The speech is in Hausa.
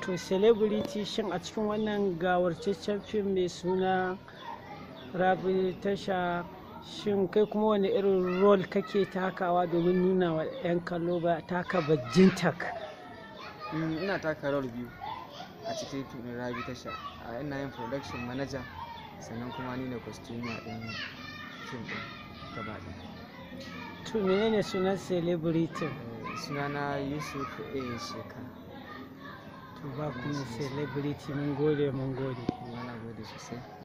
to celebrity shin a cikin wannan gawarcaccen fim mai suna rabi tasha shin kai kuma wani irin rol kake takawa domin nuna wa 'yan kallo ba taka bajintak Mm, ina taka rawar biyu a cikin fim ɗin rabi tasha a ina yin production manager sannan kuma ni ne costumer ɗin fim ɗin gaba ɗaya to menene sunan celebrity Eh, sunana yusuf a sheka to ba kuma celebrity mun gode mun gode kuma na gode sosai